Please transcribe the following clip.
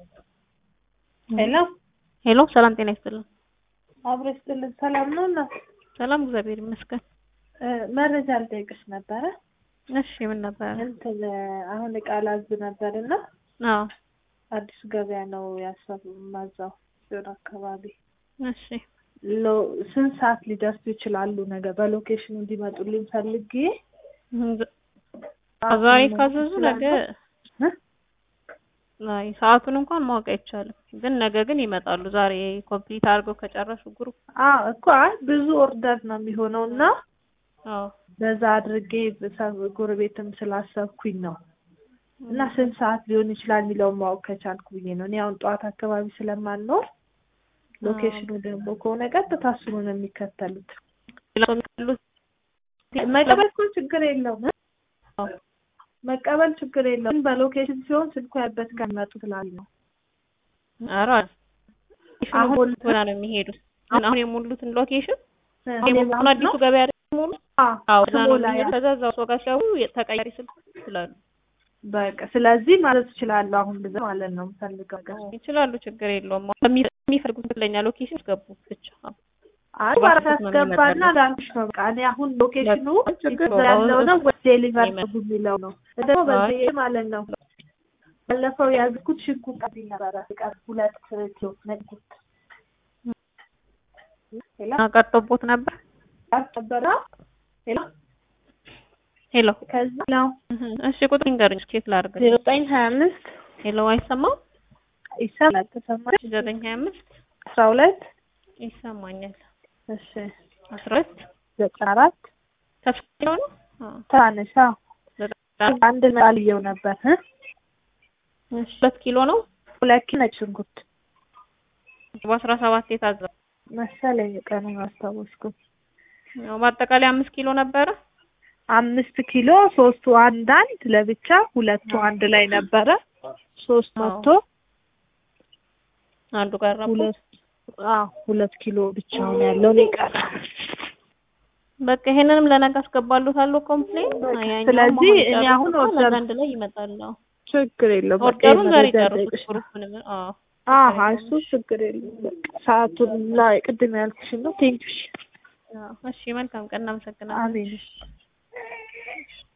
ሄሎ ሄሎ ሰላም ጤና ይስጥልን። አብሮ ይስጥልን። ሰላም ነው እና ሰላም እግዚአብሔር ይመስገን። መረጃ ልጠይቅሽ ነበረ። እሺ ምን ነበረ? እንትን አሁን እቃ ላዝ ነበር እና አዎ አዲሱ ገበያ ነው ያሰቡ ማዛው ሲሆን አካባቢ እሺ ሎ- ስንት ሰዓት ሊደርሱ ይችላሉ? ነገ በሎኬሽኑ እንዲመጡልኝ ፈልጌ ዛሬ ካዘዙ ነገ እ? አይ ሰዓቱን እንኳን ማወቅ አይቻልም፣ ግን ነገ ግን ይመጣሉ። ዛሬ ኮምፕሊት አድርገው ከጨረሱ ግሩፕ አዎ እኮ አይ ብዙ ኦርደር ነው የሚሆነው እና አዎ በዛ አድርጌ በሰ- ጎረቤትም ስላሰብኩኝ ነው እና ስንት ሰዓት ሊሆን ይችላል የሚለውን ማወቅ ከቻልኩ ብዬ ነው። እኔ አሁን ጠዋት አካባቢ ስለማልኖር ሎኬሽኑ ደግሞ ከሆነ ቀጥታ እሱኑ ነው የሚከተሉት። መቀበል እኮ ችግር የለውም እ? መቀበል ችግር የለውም። ግን በሎኬሽን ሲሆን ስልኩ ያበት ከሚመጡ ስላሉ ነው። ኧረ አሁን አሁን ሆና ነው የሚሄዱት። አሁን አሁን የሞሉትን ሎኬሽን እ፣ አሁን እኔ አሁን አዲሱ ነው ገበያ ደግሞ ሙሉ አዎ አዎ እዛ ነው ስሞላ ያ የሚሄዱት። ከዛ እዛው ሰው ጋር ሲያዩ ተቀያሪ ስልክ ይችላሉ በቃ ስለዚህ ማለት እችላለሁ። አሁን ብዛ ማለት ነው የምፈልገው ነገር ይችላሉ፣ ችግር የለውም። በሚ- የሚፈልጉት ትክክለኛ ሎኬሽን ያስገቡ ብቻ። አይ ባራት አስገባና ላንሽ ነው በቃ እኔ አሁን ሎኬሽኑ ችግር እዛ ያለው ነው ወይ ዴሊቨር ይመጣል። አድርጉ የሚለው ነው ደግሞ በዚህ ማለት ነው። ባለፈው ያዝኩት ሽንኩርት አብኝ ነበረ ቀር ሁለት ኪሎ ነጭ ሄሎ ቀርቶቦት ነበር። ነበረ ሄሎ ሄሎ ከዛ ነው እሺ፣ ቁጥር ንገሩኝ ቼክ ላድርግ። ዜሮ ዘጠኝ ሀያ አምስት ሄሎ አይሰማም? ይሰማል ተሰማሽ ዘጠኝ ሀያ አምስት አስራ ሁለት ይሰማኛል። እሺ አስራ ሁለት ዘጠና አራት ተፍቶ ነው ትናንሽ አዎ ዘጠና አንድ ጣልየው ነበር እ እሺ፣ ሁለት ኪሎ ነው ሁለት ኪሎ ነጭ ሽንኩርት በአስራ ሰባት የታዘዘ መሰለኝ ቀኑን አስታወስኩም። ያው በአጠቃላይ አምስት ኪሎ ነበረ። አምስት ኪሎ ሶስቱ አንድ አንድ ለብቻ ሁለቱ አንድ ላይ ነበረ። ሶስት አዎ። መቶ አንዱ ቀረቡ። ሁለት አዎ ሁለት ኪሎ ብቻውን ያለው ነው የቀረ። በቃ ይሄንንም ለነገ አስገባሉታለሁ ኮምፕሌን። ያኛውም ስለዚህ እኔ ጨርሶ አሁን ኦርደር አንድ ላይ ይመጣል። አዎ። ችግር የለውም። በቃ ኦርደሩን ዛሬ የመረጃ ጨርሱት ልጠይቅሽ ነው። ግሩፕንም። አዎ አዎ እሱ ችግር የለውም። በቃ ሰዓቱን ላይ ቅድም ያልኩሽን ነው። ቴንኪው። አዎ። እሺ መልካም ቀን፣ እናመሰግናለን። አሜን።